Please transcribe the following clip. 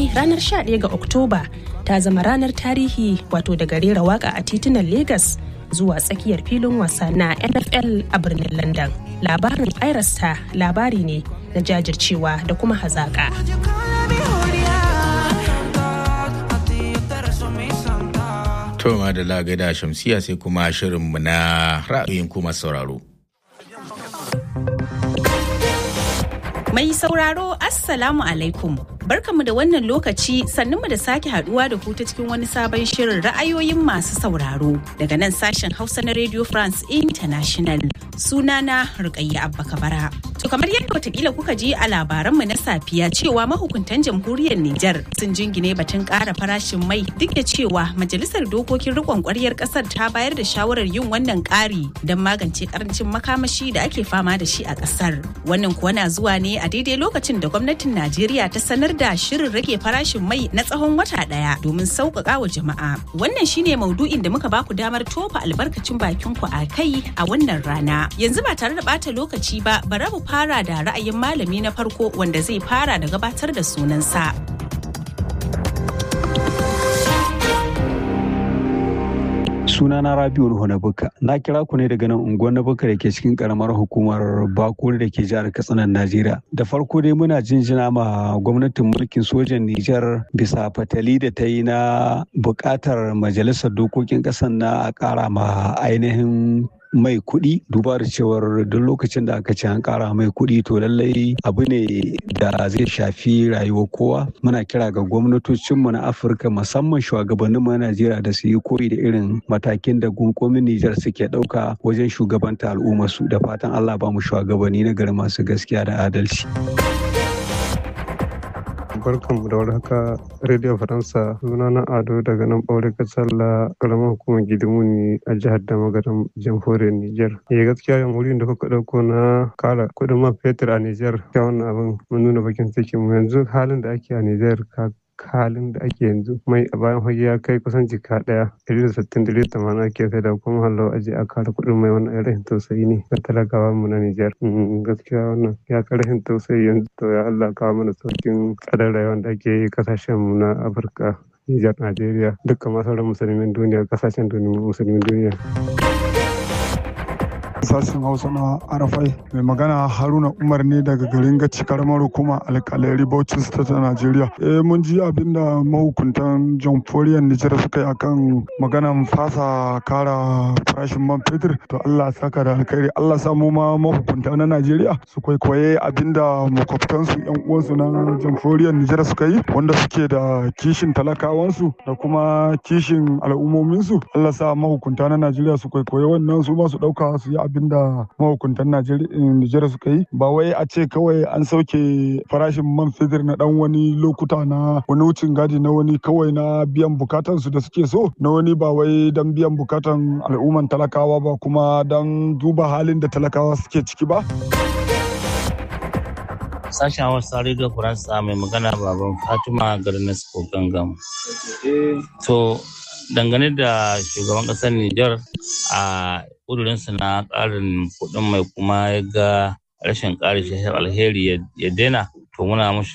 ranar 11 ga Oktoba ta zama ranar tarihi wato daga rera waka a titunan Legas zuwa tsakiyar filin wasa na NFL a birnin London. Labarin Irasta labari ne na jajircewa da kuma hazaka. To da lagada shamsiya sai kuma shirinmu na ra'ayin kuma sauraro. Mai sauraro Assalamu alaikum. Barkamu da wannan lokaci sannunmu da sake haduwa da ku ta cikin wani sabon shirin ra'ayoyin masu sauraro daga nan sashen Hausa na Radio France International. Sunana Rukayya Abba Kabara. To kamar yadda watakila kuka ji a labaranmu na safiya cewa mahukuntan jamhuriyar Nijar sun jingine batun ƙara farashin mai duk da cewa majalisar dokokin rikon ƙwaryar ƙasar ta bayar da shawarar yin wannan ƙari don magance ƙarancin makamashi da ake fama da shi a ƙasar. Wannan kuwa na zuwa ne a daidai lokacin da gwamnatin Najeriya ta sanar da shirin rage farashin mai na tsawon wata ɗaya domin sauƙaƙa wa jama'a. Wannan shine maudu'in da muka baku damar tofa albarkacin bakin ku a kai a wannan rana. Yanzu ba tare da ɓata lokaci ba, bara mu fara da ra'ayin malami na farko wanda zai fara da gabatar da sunansa. sunana rabiu ruhu na buka na kira ku ne daga nan unguwar na buka da ke cikin karamar hukumar bakuri da ke jihar katsinan najeriya da farko dai muna jinjina ma gwamnatin mulkin sojan nijar bisa fatali da ta yi na bukatar majalisar dokokin ƙasar na a ƙara ma ainihin mai kuɗi duba da cewar duk lokacin da aka ce an ƙara mai kuɗi to lallai abu ne da zai shafi rayuwar kowa muna kira ga gwamnatocinmu na afirka musamman shugabanninmu na najeriya da su yi koyi da irin matakin da gunkomin nijar suke ɗauka wajen shugabanta al'ummarsu da fatan allah ba mu shugabanni na gari masu gaskiya da adalci. barkanmu da warhaka radio faransa suna na ado daga nan ɓaure kasalla karamar hukumar gidimuni a jihar da magaran jamhuriyar niger eh gaskiya jamhuriyar da kuka ɗauko na kara kuɗin man fetur a niger ya wannan abin mun nuna bakin cikin mu yanzu halin da ake a niger ka halin da ake yanzu mai a bayan fage ya kai kusan jika daya ɗari da sittin ɗari da tamanin ake sai da kuma hallo aje a kara kuɗin mai wannan rashin tausayi ne ga talakawa mu na Nijar gaskiya wannan ya ka rashin tausayi yanzu to ya Allah kawo mana saukin tsadar rayuwar da ake yi kasashen mu na Afirka Nijar Najeriya dukkan masauran musulmin duniya kasashen musulmin duniya. sashen hausa na arafai mai magana haruna umar ne daga garin gaci karamar hukuma alkalari bauchi state ta najeriya eh mun ji abinda mahukuntan jamhuriyar nijar suka yi akan maganan fasa kara farashin man fetur to allah saka da alkhairi allah samu ma mahukunta na najeriya su kwaikwaye abinda makwabtansu yan uwansu na jamhuriyar nijar suka yi wanda suke da kishin talakawansu da kuma kishin al'ummominsu allah sa mahukunta na najeriya su kwaikwaye wannan su ma su dauka su yi abin da mahukuntan Najeriya suka yi ba wai a ce kawai an sauke farashin man fetur na dan wani lokuta na wani wucin gadi na wani kawai na biyan bukatan su da suke so na wani ba wai dan biyan bukatan al'umman talakawa ba kuma dan duba halin da talakawa suke ciki ba. sashen hausa radio faransa mai magana baban fatima garin nasiko gangam to dangane da shugaban kasar Nijar a ƙudurinsa na ƙarin kuɗin mai kuma ya ga rashin ƙari shi alheri ya daina to muna mushi